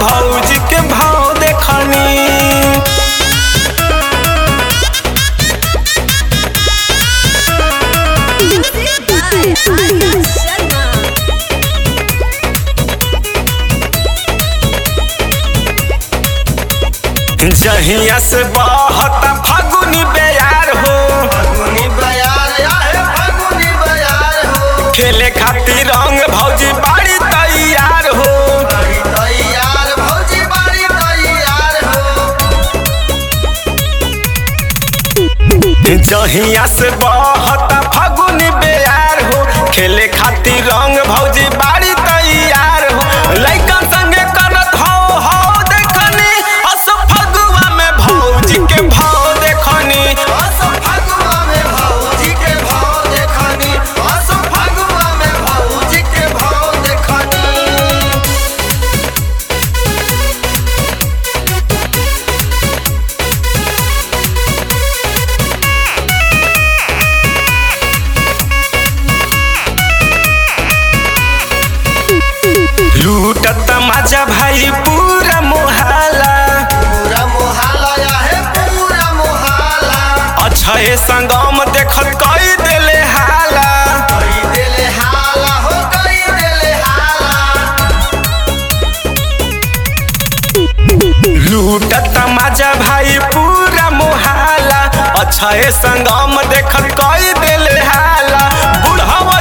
भौजी के भाव देखनी Music by Arya Sharma. जहिया से बहता फागुनी बेयार हो फगुनी बयार आहे फगुनी बयार हो खेले खातिर रंग भौजी बाड़ी तैयार हो बड़ी तैयार भौजी बड़ी तैयार हो जहिया से बहता फागुनी बेयार हो खेले खातिर रंग भौजी बाड़ी तैयार हो लइकन संगे करत हो हो देखनी अस फगुआ में भौजी के भाव देखनी अस फगुआ में भौजी के भाव देखनी अस फगुआ में भौजी के भाव देखनी लूटत मजा भाई पूरा मोहल्ला पूरा मोहल्ला आहे पूरा मोहल्ला अछे संगम देखत कई देले हाला कई देले हाला हो कई देले हाला लूटत मजा भाई पूरा मोहल्ला अछे संगम देखत कई देले हाला बुढ़वा